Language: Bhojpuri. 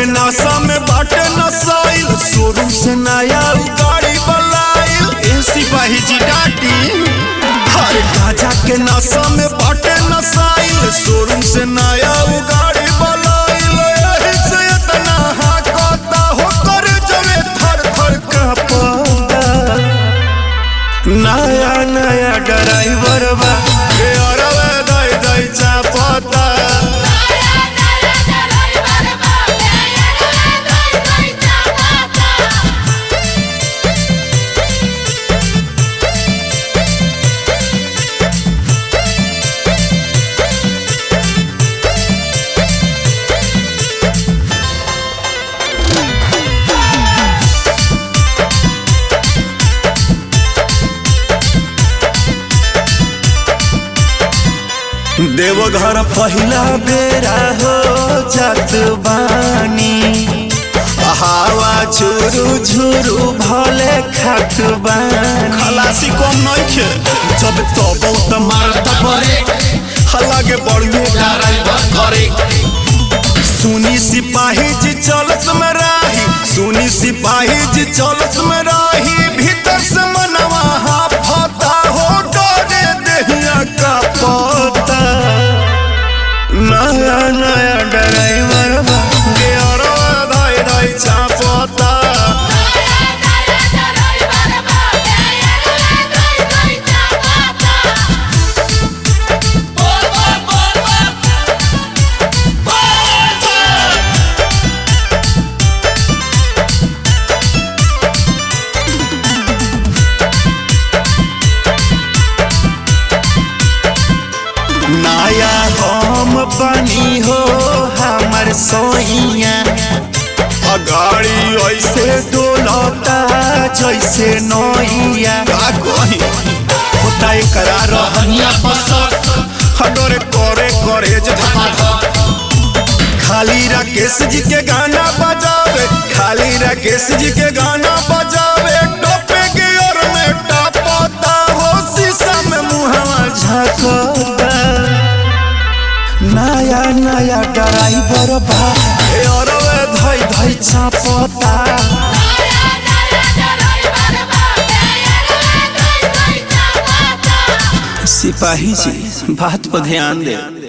के नशा में बाटे नसाइल शोरूम से नया उ गाड़ी बलाइल ए सिपाही जी डाटी हर गाजा के नशा में बाटे नसाइल शोरूम से नया उ गाड़ी बलाइल एही से इतना हाकता हो कर जमे थर थर कांपता नया नया ड्राइवर बा के अरवे दई दई चापता देवघर पहिला बेरा हो जात बानी हवा झुरु झुरु भले खात बानी खलासी कम नइखे जब तब त मारत बरे हलागे बड़ुए ड्राइवर करे सुनी सिपाही जी चलत में राही सुनी सिपाही जी चलत में राही भीतर से मनवा हाफता हो डरे देहिया का पता नया नया ड्राइवर बा गेरवा धाई धाई चापता नया हम बनी हो हमर सोइया गाड़ी ऐसे डोलता जैसे नैया का कही होता एकरा रहनिया पसर हडोरे करे करे जे धमाधम खाली राकेश जी के गाना बजावे खाली राकेश जी के गाना बजावे टोपे के ओर में टापता हो शीशा में मुहवा झांकता नया नया ड्राइवर बा ए अरवे धई धई चापता सिपाही जी बात पर ध्यान दे